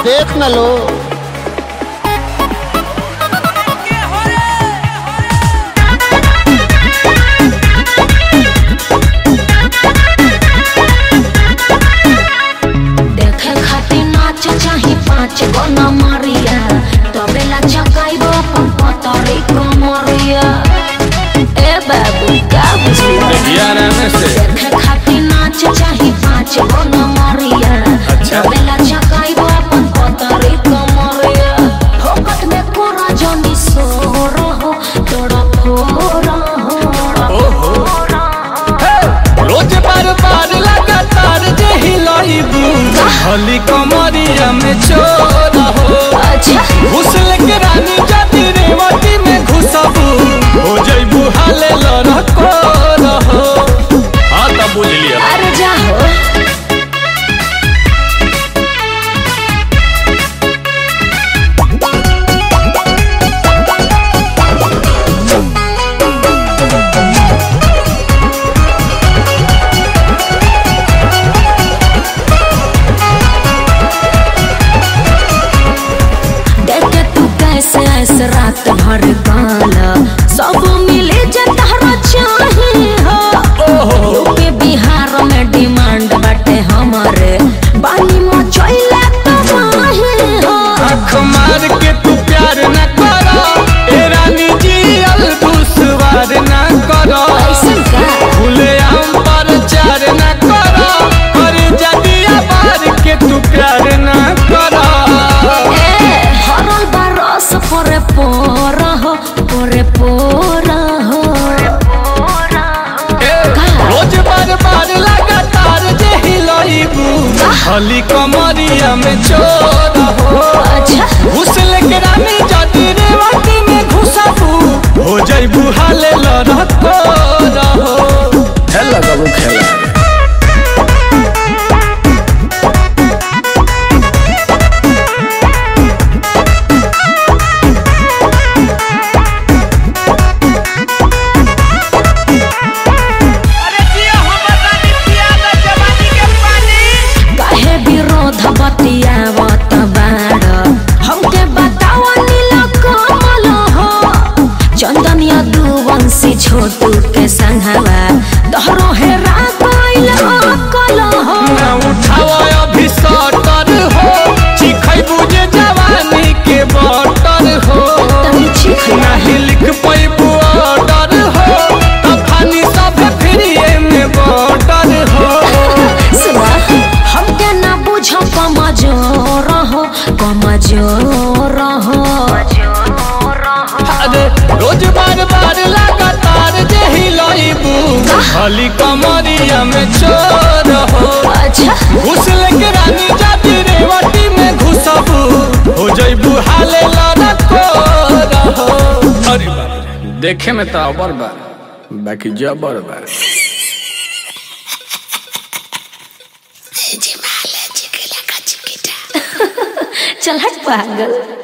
देख न लो देखे खातिर नाच चाही पाँच गो न मारिया तबेला चकाइबो अपन पतरी कमरिया ए बाबू का बुझलिया देखे खातिर नाच चाही पाँच गो न मारिया तबेला चकाइबो अपन पतरी कमरिया फोकट में कोरा जनी सोर हो तोड़ा फोरा हो रोज बार बार लगातार जे हिलाइबू हली कमरिया में चोर हो अच्छा घुसल के रानी जाति रेवती में घुसबू हो जइबू हाले लड़को रहो हाँ तब बुझ लिया अरे जा हो देखे तू कैसे ऐसे रात भर गाला सब मिले जे तहरा चाहे हो यूपी बिहार में डिमांड बाटे हमारे बानी मचैले तो माहे हो आँख मार के तू प्यार न करो ए रानी जी अल दुश्वार न करो ऐसन का खुले आम पर चार न करो कर जदिया बार के तू प्यार न करो ए हरल बरस पोरे पोरा हो पोरे पोरा हो ए, रोज बार बार लगातार जे हिलाइबू हली कमरिया में चोर हो अच्छा घुसल के रानी जदी रेवती में घुसबू हो जइबू हाले लड़को रहो खेला बाबू खेला काहे विरोध बतियावत बाड़ हमके बताव नीला कमल हो चंदन यदुवंशी छोटू के संघवा तोहरो हेरा गइल अकल हो ना उठाओ अभी सटर हो चिखैबू जे जवानी के बटर हो तनी चीख नहीं लिख पैबू ऑर्डर हो तफानी सब फ्रीए में बटर हो सुना हमके ना बुझ कमजोर हो कमजोर हो अरे रोज बार बार लगातार जे हिलाइबू हली कमरिया में चोर हो अच्छा घुसल के रानी जाति रेवती में घुसबू हो जइबू हाले लड़को रहो अरे बाप रे, देखे में तो अबर बा बाकी जबर बा चल हट पागल